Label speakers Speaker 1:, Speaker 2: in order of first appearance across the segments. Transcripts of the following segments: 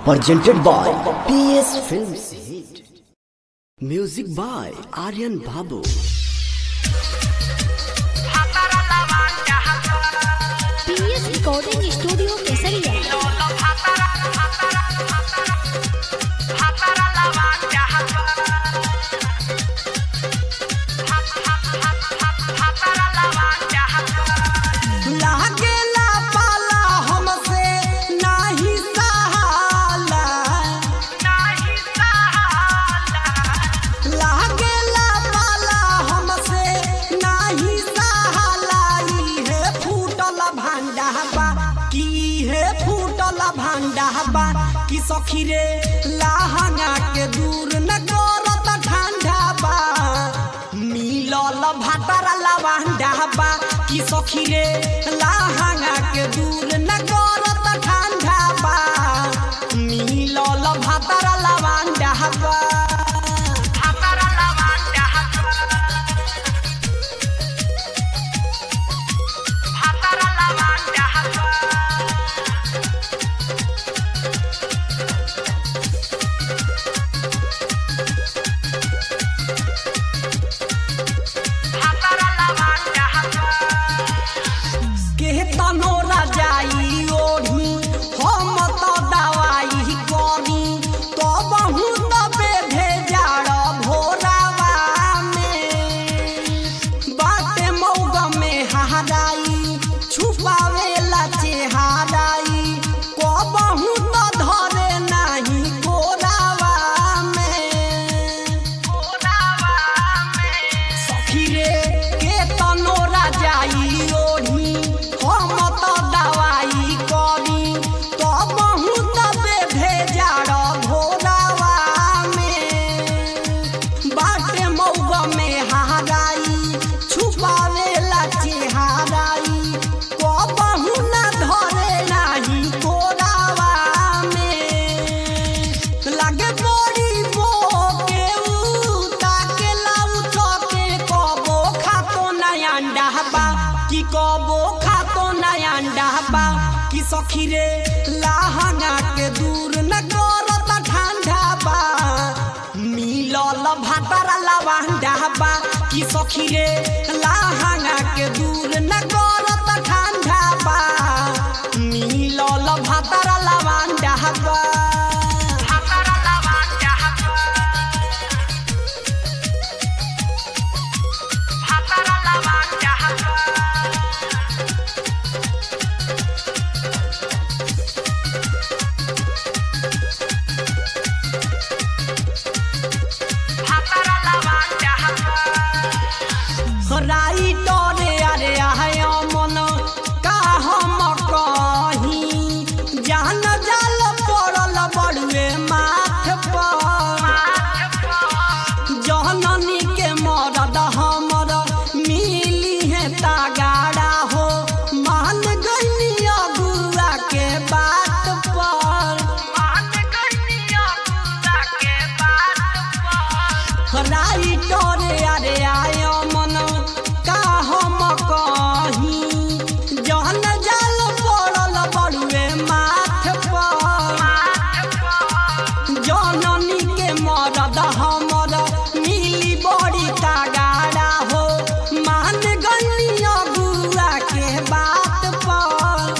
Speaker 1: presented by PS Films Hit. Music by Aryan Babu.
Speaker 2: PS recording studio Kesariya
Speaker 3: लागेला पाला हमसे नाही सहाला लागेला पाला हमसे नाही सहाला इहे फूटल भांडा बा की हे फूटल भांडा बा कि सखी रे लाहंगा के दूर न करत ठंडा बा मिलल भातारा लवांडा बा कि सखी रे लाहंगा के दूर न करत ठंडा बा मिलल भातारा लवांडा बा भातारा लवांडा भातारा लवांडा के तनो राजाई ओढ़ी हम तो दवाई करी तो बहुत बेधे जाड़ भोरावा में बाटे मौग में हराई छुपावे ला चेहराई को बहुत धरे नहीं गोरावा में सखी रे के तनो राजाई ओढ़ी हम तो दवाई करी तो बहुत बेधे जाड़ भोरावा में बाटे मौग में हराई छुपावे ला चेहराई को बहु न धरे नाही कोरावा में लगे बड़ी बो के ऊ ताके लाउ चके कबो खातो ना अंडा बा कि कबो खातो ना अंडा बा कि सखी रे लाहंगा के दूर न करत ठंडा बा मिलल भातारा लवांडा बा कि सखी रे लाहंगा के दूर न करत ठंडा बा मिलल भातारा लवांडा बा भातारा लवांडा भातारा लवांडा राई डरे अरे आय मन का हम कही जान जाल पड़ल बड़ुए माथ पर जननी के मरद हमर मिली है तागाड़ा हो मान गई अगुआ के बात पर मान गई अगुआ के बात पर राई डरे अरे आय मन का हम कही जहन जाल पड़ल बड़ुए माथ पर जननी के मरद हमर मिली बड़ी तागाड़ा हो मान गई अगुआ के बात पर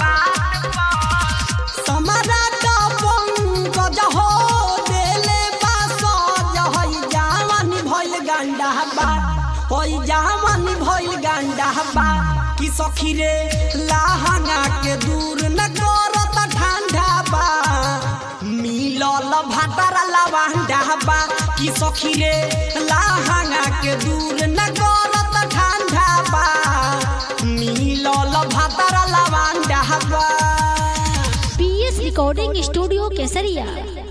Speaker 3: सम्राट पंकज हो देले बास जहई जावानी भइल गांडा बा होई जावानी भइल गांडा बा कि सखी रे लाहंगा के दूर न करत ठंडा बा मिलल भातारा लवांडा बा कि सखी रे लाहंगा के दूर न करत ठंडा बा मिलल भातारा लवांडा बा
Speaker 2: पीएस रिकॉर्डिंग स्टूडियो केसरिया